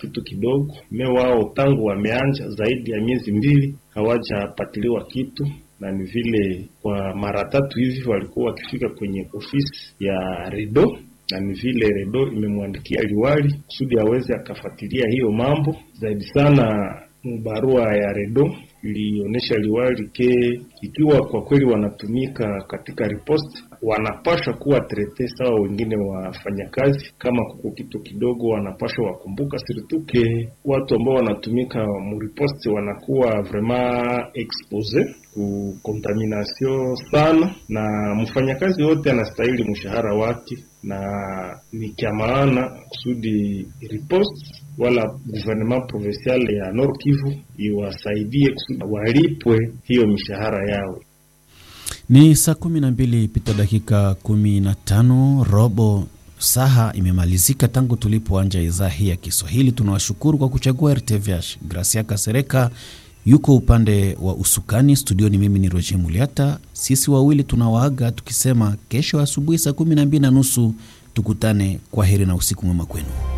kitu kidogo. Me wao tangu wameanja zaidi ya miezi mbili hawajapatiliwa kitu, na ni vile kwa mara tatu hivi walikuwa wakifika kwenye ofisi ya Redo na ni vile Redo imemwandikia liwali kusudi aweze akafuatilia hiyo mambo zaidi sana. Barua ya Redo ilionyesha liwali ke ikiwa kwa kweli wanatumika katika riposte, wanapashwa kuwa trete sawa wengine wafanyakazi. Kama kuko kitu kidogo, wanapashwa wakumbuka sirtuke watu ambao wanatumika muriposte wanakuwa vraiment expose ku contamination sana, na mfanyakazi wote anastahili mshahara wake, na ni kya maana kusudi riposte wala gouvernement provincial ya Nord Kivu iwasaidie kusudi walipwe hiyo mishahara yao. Ni saa kumi na mbili pita dakika kumi na tano robo saha imemalizika tangu tulipoanja idhaa hii ya Kiswahili. Tunawashukuru kwa kuchagua RTVH. Gracia Kasereka yuko upande wa usukani studioni, mimi ni Roger Muliata. Sisi wawili tunawaaga tukisema kesho asubuhi saa kumi na mbili na nusu tukutane. Kwa heri na usiku mwema kwenu.